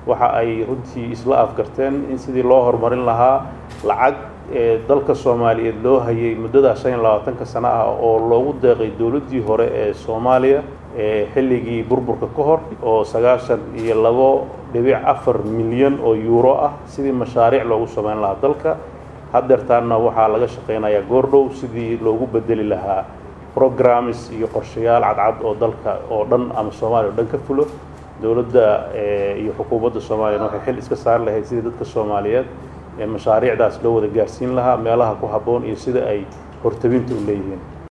waxa ay runtii isla afgarteen in sidii loo horumarin lahaa lacag ee dalka soomaaliyeed loo hayay muddada shan iyo labaatanka sano ah oo loogu deeqay dowladdii hore ee soomaaliya ee xilligii burburka ka hor oo sagaashan iyo labo dhibic afar milyan oo yuuro ah sidii mashaariic loogu sameyn lahaa dalka haddeertaanna waxaa laga shaqaynayaa goordhow sidii loogu bedeli lahaa programmes iyo qorshayaal cadcad oo dalka oo dhan ama soomaaliya o dhan ka fulo dowladda iyo xukuumadda soomaaliyana waxay xil iska saari lahayd sidii dadka soomaaliyeed ee mashaariicdaas loo wada gaarsiin lahaa meelaha ku habboon iyo sida ay hortabinta u leeyihiin